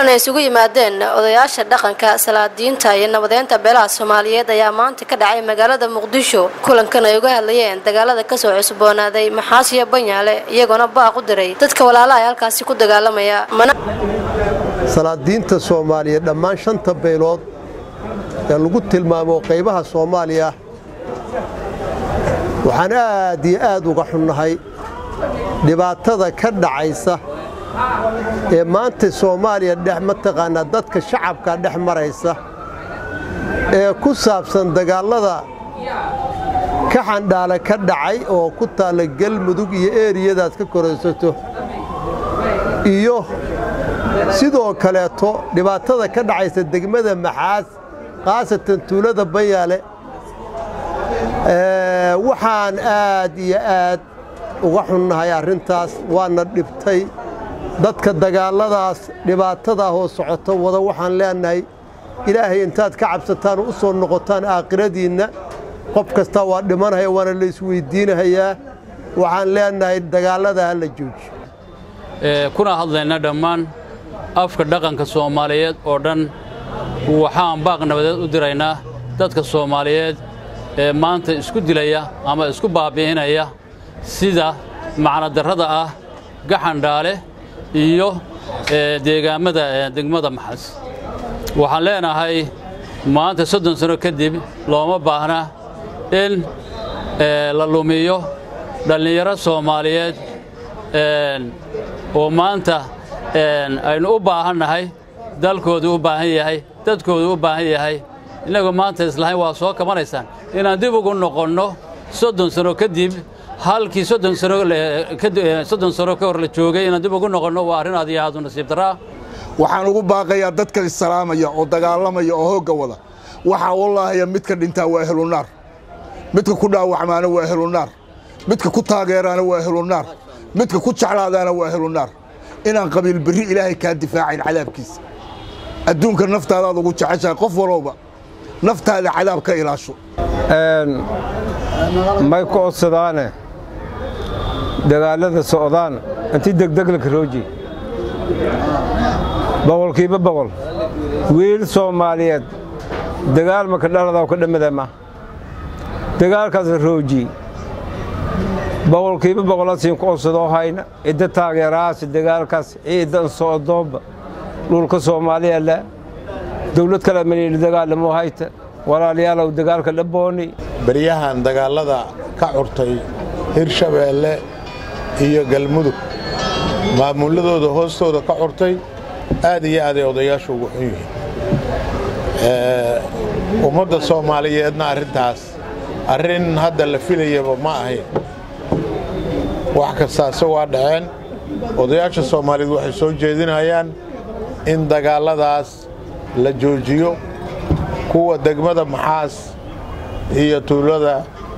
kulan ay isugu yimaadeen odayaasha dhaqanka salaadiinta iyo nabadeynta beelaha soomaaliyeed ayaa maanta ka dhacay magaalada muqdisho kulankan ay uga hadlayeen dagaalada kasoo cusboonaaday maxaasiyo banyaale iyagoona baaq u diray dadka walaalaha ee halkaasi ku dagaalamaya salaadiinta soomaaliyeed dhammaan shanta beelood ee lagu tilmaamo qaybaha soomaaliya waxaan aad iyo aad uga xunnahay dhibaatada ka dhacaysa ee maanta soomaaliya dhex mataqaanaa dadka shacabka dhex maraysa ee ku saabsan dagaallada ka xandhaale ka dhacay oo ku taalla galmudug iyo eeriyadaad ka koraysato iyo sidoo kaleeto dhibaatada ka dhacaysa degmada maxaas khaasatan tuulada banyaale waxaan aad iyo aad uga xunnahay arrintaas waana dhibtay dadka dagaalladaas dhibaatadaa hoo socoto wada waxaan leenahay ilaahay intaad ka cabsataan u soo noqotaan aakhiradiinna qof kastaa waa dhimanaya waana la isweyddiinahayaa waxaan leenahay dagaallada ha la joojiyo kuna hadlayna dhammaan afka dhaqanka soomaaliyeed oo dhan waxaan baaq nabadeed u diraynaa dadka soomaaliyeed ee maanta isku dilaya ama isku baabi'inaya sida macnodarrada ah gaxandhaale iyo deegaammada degmada maxas waxaan leenahay maanta soddon sano kadib looma baahna in la lumiyo dhallinyaro soomaaliyeed oo maanta aynu u baahannahay dalkoodu u baahan yahay dadkoodu u baahan yahay innagoo maanta islahayn waa soo kabanaysaan inaan dib ugu noqonno soddon sano kadib halkii soddon sano ka hor la joogay inaan dib ugu noqonno waa arrin aad iyo aad u nasiib darraa waxaan ugu baaqayaa dadka issalaamaya oo dagaalamaya oo hoogga wada waxaa wallaahiya midka dhintaa waa ehlunaar midka ku dhaawacmaana waa ehlunaar midka ku taageeraana waa ehlunaar midka ku jeclaadaana waa ehlunaar inaan qabiil berri ilaahay kaa difaacayn cadaabkiisa adduunka naftaadaad ugu jeceshahay qof walowba naftaada cadaab ka ilaasho may ku odsadaane dagaallada socdaan inti degdeglaka rooji boqolkiiba boqol wiil soomaaliyeed dagaal maka dhaladaw ka dhammadama dagaalkaas rooji boqolkiiba boqolasiin ku odsadoo hayna idda taageerahaasi dagaalkaas ciidan socdoomba dhulka soomaaliya la dawlad kale maniili dagaalamo hayta walaalayaalow dagaalka dhabooni beryahan dagaallada ka curtay hirshabeelle iyo galmudug maamulladooda hoostooda ka curtay aad iyo aaday odayaashu ugu xun yihiin ummadda soomaaliyeedna arrintaas arrin hadda la filayaba ma ahayn wax kastaase waa dhaceen odayaasha soomaaliyeed waxay soo jeedinayaan in dagaalladaas la joojiyo kuwa degmada maxaas iyo tuulada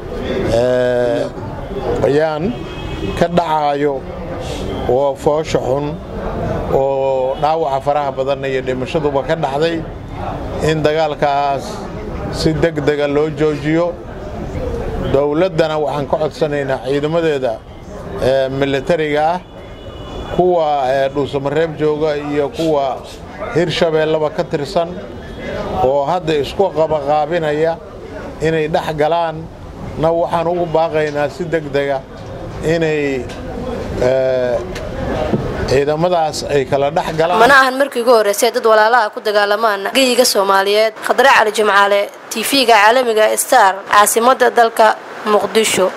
ayaan ka dhacaayo oo foosha xun oo dhaawaca faraha badanna iyo dhimashaduba ka dhacday in dagaalkaas si deg dega loo joojiyo dowladdana waxaan ka codsanaynaa ciidamadeeda militariga ah kuwa dhuusamareeb jooga iyo kuwa hirshabeellaba ka tirsan oo hadda isku qabaqaabinaya inay dhex galaan na waxaan ugu baaqaynaa si deg dega inay ciidamadaas ay kala dhex galaan mana ahan markii ugu horreysay dad walaalaha ku dagaalamaan geyiga soomaaliyeed khadre cali jimcaale tv-ga caalamiga star caasimadda dalka muqdisho